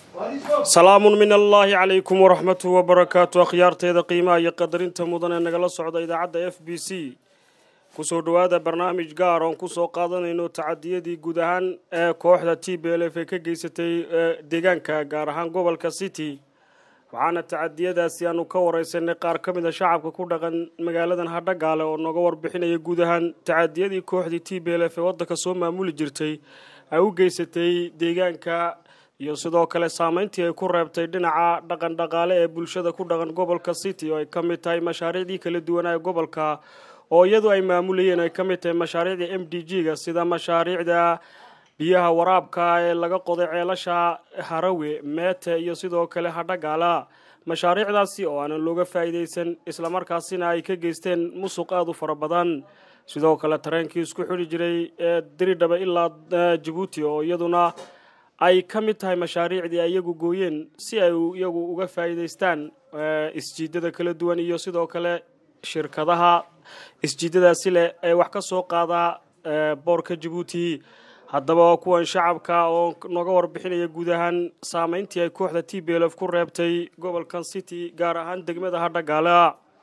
salaamun min allaahi calaykum waraxmatuhu wabarakaatu akhyaarteeda qiimaha iyo qadarinta mudan ee nagala socda idaacadda f b c kusoo dhowaada barnaamij gaar oon kusoo qaadanayno tacadiyadii guud ahaan ee kooxda t b l f ee ka geysatay deegaanka gaar ahaan gobolka city waxaana tacadiyadaasi aanu ka wareysanay qaar ka mid a shacabka ku dhaqan magaaladan hadhagaale oo nooga warbixinaya guud ahaan tacadiyadii kooxdii t b l f ee waddanka soo maamuli jirtay ay u geysatay deegaanka iyo sidoo kale saameyntii ay ku reebtay dhinaca dhaqan dhaqaale ee bulshada ku dhaqan gobolka city oo ay ka mid tahay mashaariicdii kala duwanaa ee gobolka oo iyadu ay maamulayeen ay ka mid tahay mashaariicda m d g ga sida mashaariicda biyaha waraabka ee laga qoday ceelasha harawe meete iyo sidoo kale hadhagaala mashaariicdaasi oo aanan looga faa'iidaysan islamarkaasina ay ka geysteen musuq aada u fara badan sidoo kale tareenkii isku xidhi jiray ee diridhaba ilaa jabuuti oo iyaduna ay ka mid tahay mashaariicdii ay iyagu gooyeen si ay iyagu uga faa'iidaystaan isjiidada kala duwan iyo sidoo kale shirkadaha isjiidadaasi leh ee wax ka soo qaada boorka jabuuti haddaba kuwan shacabka oo nooga warbixinaya guud ahaan saameyntii ay kooxda t b l f ku reebtay gobolkan city gaar ahaan degmada hadhagaala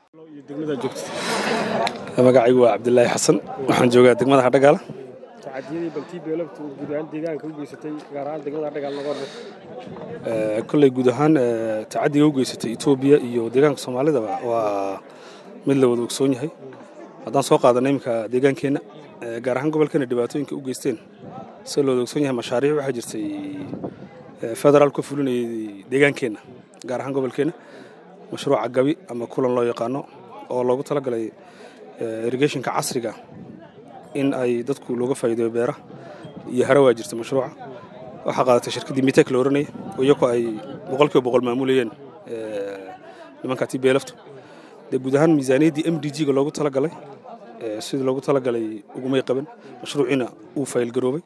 magacaygu waa cabdilaahi xasan waxaan joogaa degmada hadhagaala tacadiyadii bal t b l f guud ahaan deegaanka u geysatay gaar ahaan degmada hadhagaala noga warbixin kolley guud ahaan tacadiga u geysatay etoobiya iyo deegaanka soomaalidaba waa mid la wada ogsoon yahay haddaan soo qaadanay iminka deegaankeenna gaar ahaan gobolkana dhibaatooyinka u geysteen se looda ogsoon yahay mashaariic waxaa jirtay federaal ka fulinayay deegaankeenna gaar ahaan gobolkeenna mashruuca gabi ama kulan loo yaqaano oo loogu talagalay irrigationka casriga in ay dadku looga faa'iideeyo beera iyo hara waa jirta mashruuca waxaa qaadatay shirkaddii mitek la oranaya oo iyagoo ay boqolkiiba boqol maamulayeen nimanka t b lftu dee guud ahaan miisaaniyaddii m d g ga loogu talagalay sidii loogu talagalay ugumay qaban mashruuciina uu faylgaroobay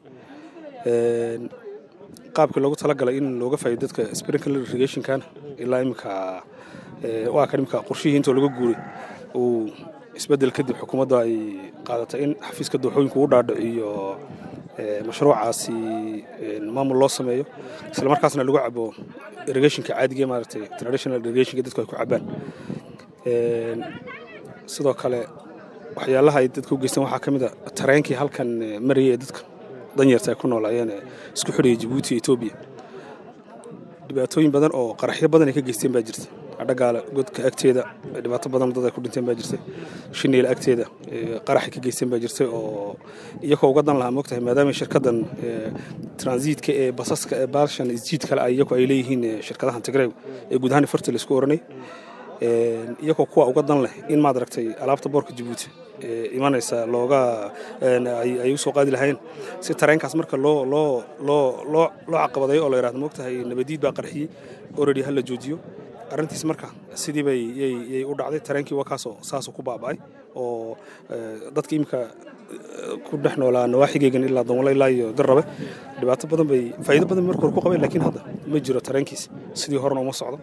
qaabkii loogu talagalay in looga faa'ido dadka sprinkler irrigationkana ilaa iminka waa kan iminka qorshihii intoo laga guuray uu isbeddel kadib xukuumadda ay qaadatay in xafiiska dooxooyinku u dhaadhaco iyo mashruucaasi maamul loo sameeyo isla markaasna lagu cabo irrigationka caadiga maaragtay traditional irrigationka dadku ay ku cabaan sidoo kale waxyaalaha ay dadka u geysteen waxaa ka mid a tareenkii halkan marayay ee dadka danyarta ay ku noolaayeen ee isku xidhaya jabuuti iyo etoobiya dhibaatooyin badan oo qaraxyo badan ay ka geysteen baa jirta adhagaala godka agteeda dhibaato badan dad ay ku dhinteen baa jirtay shiniila agteeda qaraxay ka geysteen baa jirtay oo iyakoo uga dan lahaa moogtahay maadaama shirkaddan transiitka ee basaska ee baalshan isjiid kale ay iyaku ay leeyihiin shirkadahan tigreeg ee guud ahaan farta laisku oranay iyagoo kuwa uga dan leh in maad aragtay alaabta boorka jabuuti imanaysa looga ay u soo qaadi lahayn si tareenkaas marka loo loo loo loo loo caqabadayo oo la yidhahdo moogtahay nabadiid baa qarxiyey already ha la joojiyo arrintiis marka sidii bay yay u dhacday tareenkii waa kaasoo saasuu ku baaba'ay oo dadka iminka ku dhex noolaa nawaaxigeygan ilaa donwalo ilaa iyo darrabe dhibaato badan bay faa'iido badan marka hore ku qabeen laakiin hadda ma jiro tareenkiis sidii horena uma socdo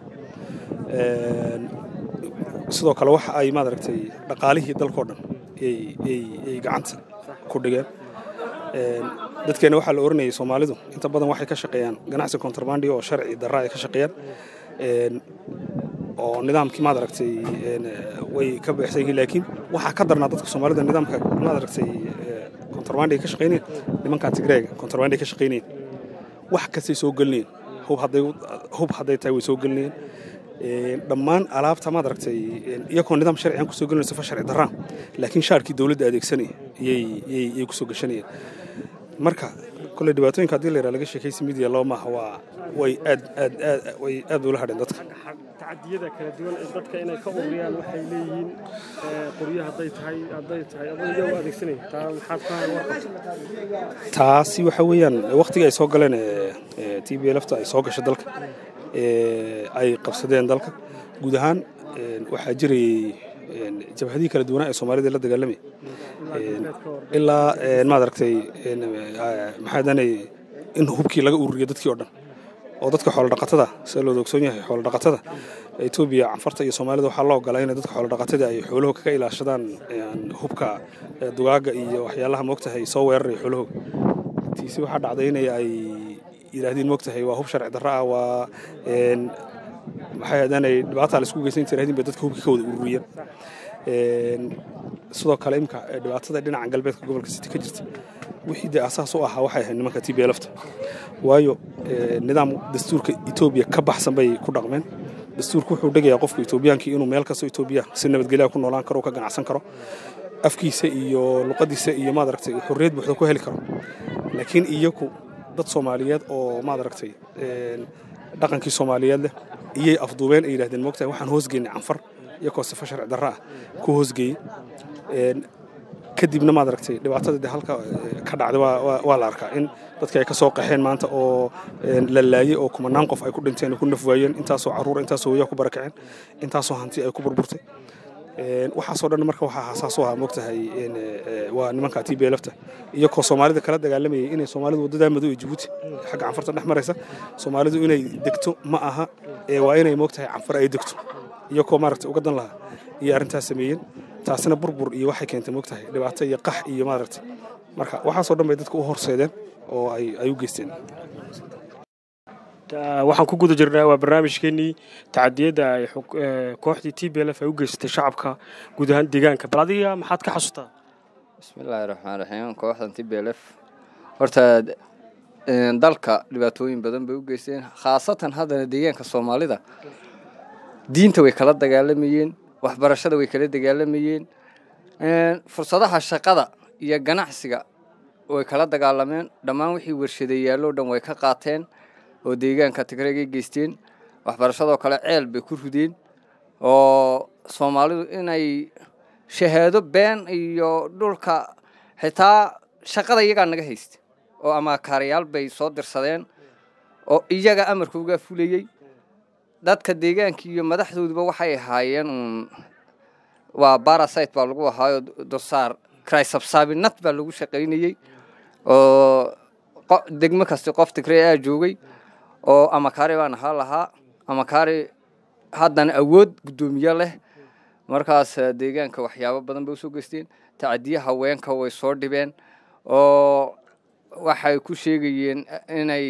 sidoo kale waxa ay maad aragtay dhaqaalihii dalkao dhan ay gacanta ku dhigeen dadkeena waxaa la oranayay soomaalidu inta badan waxay ka shaqeeyaan ganacsi contrabandi oo sharci darra ay ka shaqeeyaan oo nidaamkii maad aragtay way ka beexsan yihiin laakiin waxaa ka darnaa dadka soomaalida nidaamka maad aragtay contrabandi ay ka shaqeynayeen nimankaa tigreega contrabandi ay ka shaqeynayeen wax kastay soo gelinayeen hub hadday tahay way soo gelinayeen dhammaan alaabta maad aragtay iyagoo nidaam sharcigan kusoo gelinaya sifa sharci darraan laakiin shaarkii dowladda adeegsanaya yay kusoo gashanayeen marka kolley dhibaatooyinka haddii la yidhaha laga sheekaysi midiya loo maaha waa way aad aad aad way aad bay ula hadheen dadka tacadiyada kala duwan ee dadka inay ka ururiyaan waxay leeyihiin qoryo hadday tahay hadday tahay adoo iyagu adeegsanaya taa maxaad ka warqabta taasi waxa weeyaan waqtigii ay soo galeen t b lfta ay soo gashay dalka ay qabsadeen dalka guud ahaan waxaa jirayay jabhadihii kala duwanaa ee soomaalida la dagaalamay ilaa maad aragtay maxaadanay in hubkii laga ururiyo dadkii oo dhan oo dadka xoolodhaqatada sida looda ogsoon yahay xoolodhaqatada etoobiya canfarta iyo soomaalida waxaa loo ogolaa inay dadka xoolodhaqatada ay xoolaho kaga ilaashadaan hubka dugaaga iyo waxyaalaha moogtahay soo weeraraya xoolahooga tiisi waxaa dhacday inay ay yidhaahdeen moogtahay waa hub sharci darro ah waa maxay haddaanay dhibaataa la isku geysan inta yidhahdeen bay dadka hubkii ka wada ururiyeen sidoo kale imka dhibaatada dhinaca galbeedka gobolka city ka jirta wixii dee asaas u ahaa waxay ahayd nimanka t b lafta waayo nidaam dastuurka etoobiya ka baxsan bay ku dhaqmeen dastuurku wuxuu dhegayaa qofka etoobiyaankii inuu meel kastoo etoobiya si nabadgelya ku noolaan karo ka ganacsan karo afkiisa iyo luqadiisa iyo maad aragtay xorriyad buuxda ku heli karo laakiin iyagu dad soomaaliyeed oo maad aragtay dhaqankii soomaaliyeed leh iyay afduubeen ay yidhahdeen moogtahay waxaan hoosgeynay canfar iyakoo sifa sharci darro ah ku hoosgeeyey kadibna maad aragtay dhibaatada de halka ka dhacday waa la arkaa in dadka ay ka soo qaxeen maanta oo la laayey oo kumanaan qof ay ku dhinteen ku nafwaayeen intaasoo carruura intaasoo hooyaa ku barakaceen intaasoo hanti ay ku burburtay waxaasoo dhan marka waxaa xasaas u ahaa moogtahay waa nimanka t b lafta iyakoo soomaalida kala dagaalamayay inay soomaalidu waddadaa madow ee jabuuti xagga canfarta dhex maraysa soomaalidu inay degto ma aha waa inay moogtahay canfar ay degto iyakoo maaragtay uga dan lahaa iyo arrintaas sameeyeen taasina burbur iyo waxay keentay moogtahay dhibaato iyo qax iyo maaragtay marka waxaasoo dhan bay dadka u horseedeen oo ay u geysteen waxaan ku guda jirnaa waa barnaamijkeenii tacadiyadda ay kooxdii t b l f ay u geysatay shacabka guud ahaan deegaanka bal adiga maxaad ka xasuutaa bismillaahi raxmaan raxiim kooxdan t b l f horta dalka dhibaatooyin badan bay u geysteen khaasatan haddana deegaanka soomaalida diinta way kala dagaalamayeen waxbarashada way kala dagaalamayeen fursadaha shaqada iyo ganacsiga way kala dagaalameen dhammaan wixii warshadeeyaaloo dhan way ka qaateen oo deegaanka tigreegay geysteen waxbarashadoo kale ceel bay ku rideen oo soomaalidu inay shahaado been iyo dhulka xitaa shaqada iyagaa naga haysta oo amaakaarayaal bay soo dirsadeen oo iyaga amarka uga fulayey dadka deegaanka iyo madaxdooduba waxay ahaayeen uun waa barasite baa lagu ahaayo dosaar crysabsaabinad baa lagu shaqaynayey oo degmo kasta qof tigree aa joogay oo amakaari baan ahaa lahaa amakaari haddana awood guddoomiye leh markaas deegaanka waxyaabo badan bay usoo geysteen tacadiye haweenka way soo dhibeen oo waxay ku sheegayeen inay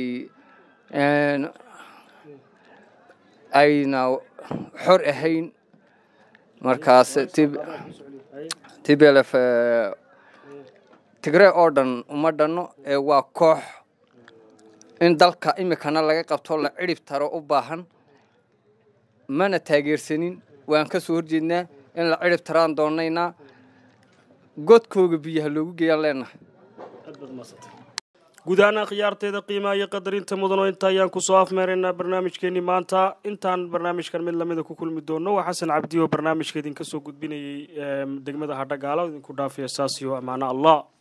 ayna xor ahayn markaas t b l f tigree oo dhan uma dhanno ee waa koox in dalka imikana laga qabto la cidhib taro u baahan mana taageersanin waan ka soo horjeednaa in la cidhib taraan doonaynaa godkooga biyaha loogu geeyaan leenahay guud ahaan khiyaarteeda qiimaha iyo qadarinta mudano inta ayaan kusoo afmeeraynaa barnaamijkeenii maanta intaan barnaamijkan mid lamida ku kulmi doono waa xasan cabdi oo barnaamijka idinka soo gudbinayay degmada hadhagaalo idinku dhaafaya saasiyo amaano allah